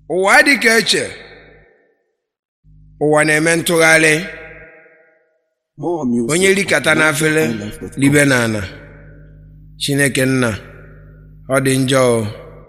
ụwa dị ka eche ụwa na-eme ntụgharị More music. onye rikata n'afere libe n'ana chineke nna ọ dị njọ o.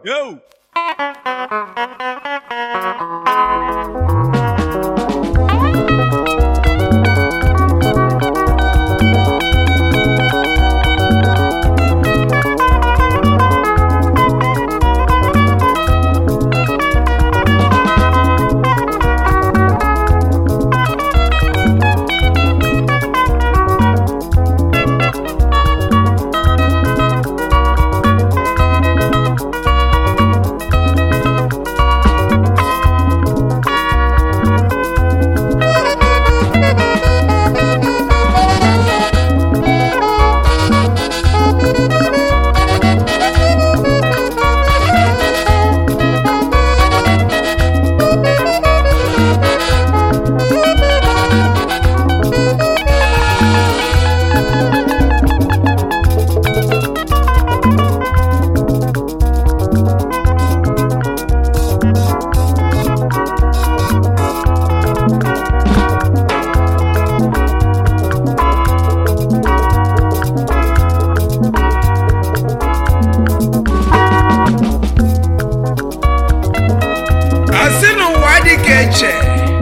asị n'ụwa dị ka eche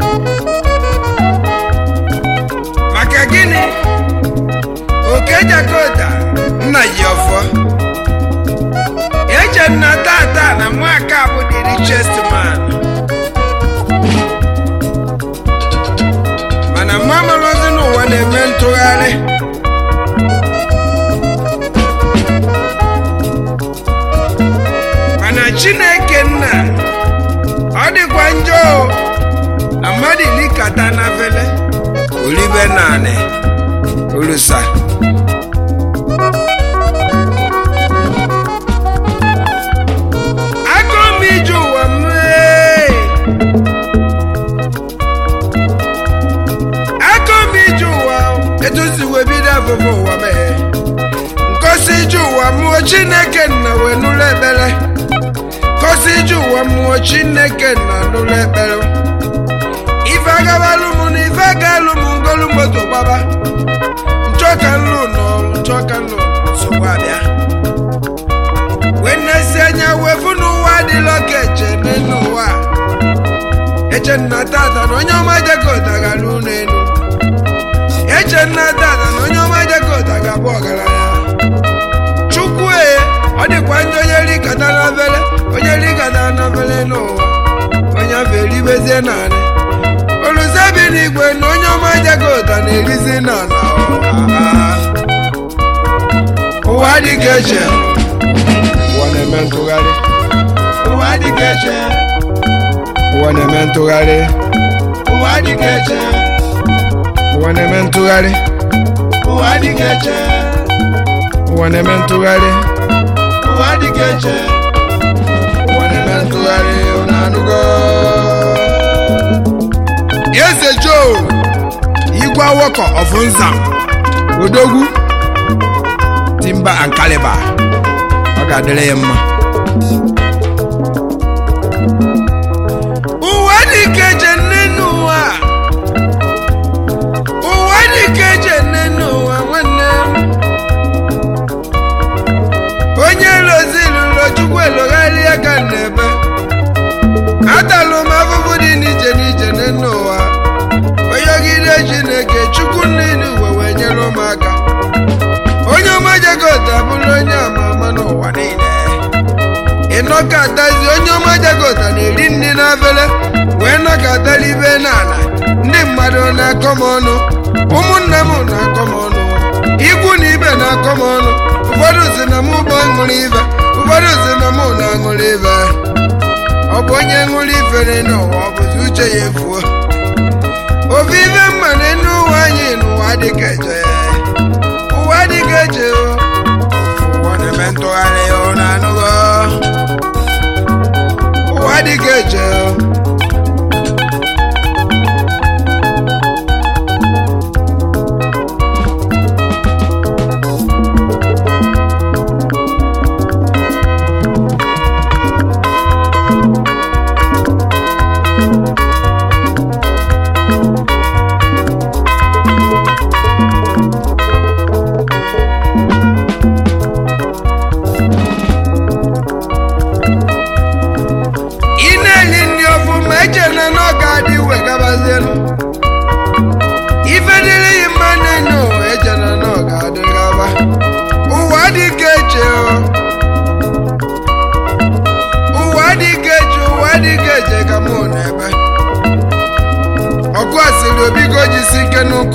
maka gịnị oke jakota nna ji ọfọ eche nna tata na nwaka bụ the richest man mana mmamalụzi n'ụwa na-eme ntụgharị mana chineke nna ọ dịkwa njọ o, na mmadụ ilikata na vele olibe naanị olusa agụụ m ije ụwa m ee. agụụ m ije ụwa etu si wee bido afụfụ ụwa mee nkosi ije ụwa mụọ chineke nna wee nụlụ ekpere kosi ije ụwa mmụọ chineke na n'ụlọ ekpere ife agabalụ m na ife agalụ m ngolu moto gbaba nchọka nlụ n'ọrụ nchọka nlụ nsogbu abịa wee nnesi anya wee fụ n'ụwa adịla ka eche n'elu ụwa a. eche nna tata na onye ọma jekọta gara ụlọ elu eche nna tata na onye ọma jekọta ga-abụ ọgaranya chukwu e ọ dịkwa ndị onye rikata n'afele onye rikata n'afele n'ụwa onye afọ eribezie naanị oluzebi n'igwe na onye ọma jagota na-erizi n'ala ụwa dị ka eche ụwa na-eme ntụgharị ụwa dị ka eche ụwa na-eme ntụgharị ụwa dị ka eche ụwa na-eme ntụgharị ụwa dị ka eche ụwa na-eme ntụgharị ụwa dị ka eche ụwa na-eme ntụgharị unu anụgo eze joe igwe awọkọ of nzam odogwu timba and caliber ọ ga-adịrị ya mma ụwa dị ka eche nne n'ụwa ụwa dị ka eche nne n'ụwa nwanne m onye lozi lụrụ chukwu elogharị ya ka n'ebe atalụ m afụfụ dị n'iche n'iche n'elu ụwa onye ogide chineke chukwu niile uwe wee nyere m aka onye ọma jagota bụrụ onye ama ama n'ụwa niile ịnọkọtazi onye ọma jagota na-eri nri n'afele wee nọkọtara ibe n'ala ndị mmadụ na-akọ m ọnụ ụmụnne m na-akọ m ọnụ ikwu na ibe na-akọ m ọnụ ụfọdụ si na mụ bụ ṅụrụ ibe ụfọdụ si na mụ na-aṅụrụ ibe ọ bụ onye ṅụrụ ifere n'ụwa ọ bụzi uche ya efuo ofu ibe mma na enu ụwa anyị n'ụwa dịka eche ụwa dịka eche o. ụwa na-eme ntụgharị o na anụgo ụwa dịka eche o.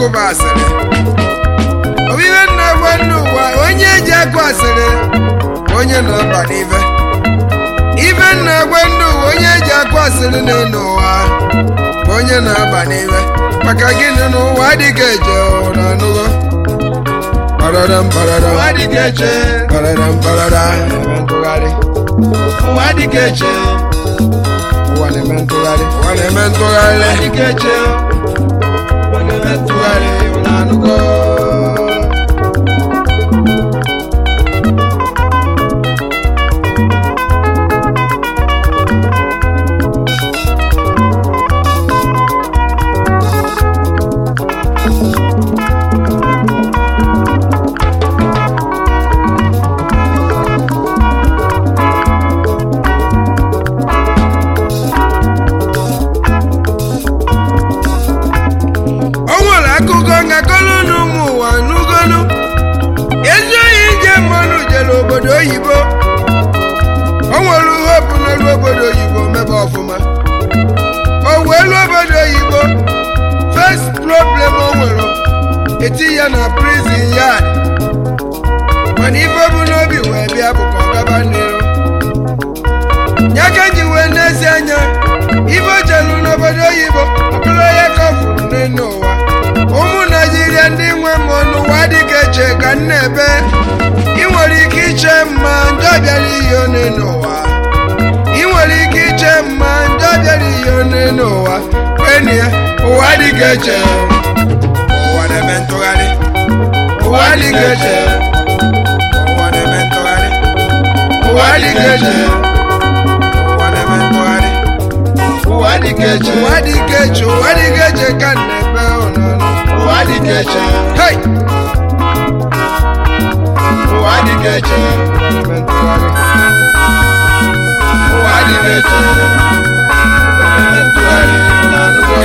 okwu bụ asịrị obibe nna gwa ndị ụwa onye eji akụ asịrị onye na-aba n'ife ife nna gwa ndị ụwa onye eji akụ asịrị n'elu ụwa bụ onye na-aba n'ife maka gịnị na ụwa adịghị eje ụra anụgo Pararam, pararam. ụwa dịka eche Pararam, pararam. Eme ntụgharị. ụwa dịka eche Ụwa na-eme ntụgharị. Ụwa na-eme ntụgharị. ụwa dịka eche ụwa na-eme ntụgharị ụlọ anụgo O nwere akụkọ ngakọrọ n'ụmụ ụwa n'ugolu ezi oyi nje mmanụ jere obodo oyibo o nwere hopu n'elu obodo oyibo mebe ọfụma o wee lu obodo oyibo first problem o nwere eti ya na prison yard mana ife bụ n'obi wee bịa bụ ka ọ gaba n'iru ya ka ji wee n'ezi anya ife o jelu n'obodo oyibo ọ bụrụ onye ka ọ fụrụ n'elu ụwa ụmụ naijiria ndị nwe mmụọ n'ụwa dịka eche ka m na-ebe ị nwere ike iche mma ndị ọbịara ihe n'elu ụwa ị nwere ike iche mma ndị ọbịara ihe n'elu ụwa enyi ya ụwa dịka eche ụwa na-eme ntụgharị ụwa dịka eche ụwa na-eme ntụgharị ụwa dịka eche ụwa na-eme ntụgharị ụwa dịka eche ụwa dịka eche ụwa dịka eche ka m na-ebe ụnọnụ ụwa dịka eche Hey! ụwa dịka eche na-eme ntụgharị ụwa dịka eche ụwa na-eme ntụgharị ụlọ anụgo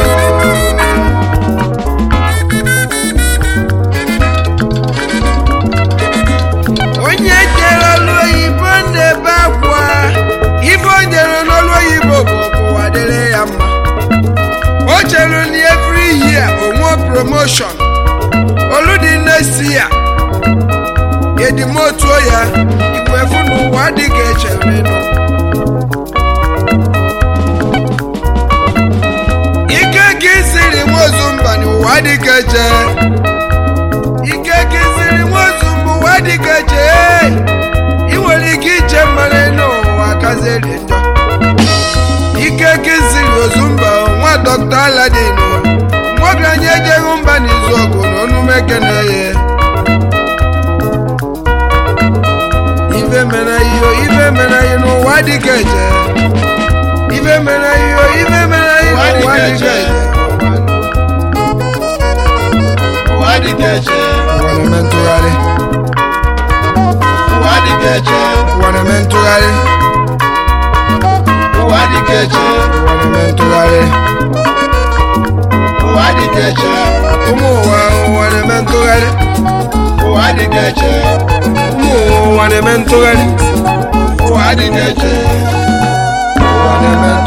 onye jere ọlụ oyibo na-ebe akwa ife o jere n'ọlụ oyibo bụ ka ụwa dịrị ya mma o chere na every year onwe promotion olu dị next year edimotuo ya igwe fụ na ụwa adịghị echere nụ ike ka isiri nwozu mba na ụwa adịghị eche ike ka isiri nwozu mba ụwa adịghị eche ị nwere ike iche mmanụ n'ụwa kaziri njọ ike ka isiri ozu mba nwa dọkta aladin nwagaranya ejeghị mba n'izu ọgụ na onumeke na-eye ife mere ihe ife mere ihe n'ụwa dịka eche ife mere ihe ife mere ihe Ụwa n'ụwa dịka dịka eche. eche ụwa dịka eche ụwa na-eme ntụgharị ụwa dịka eche ụwa na-eme ntụgharị ụwa dịka eche ụwa na-eme ntụgharị ụwa dịka eche ụmụ ụwa ụwa na-eme ntụgharị ụwa dịka eche ụmụ ụwa na-eme ntụgharị ụwa dịka eche ụwa na-eme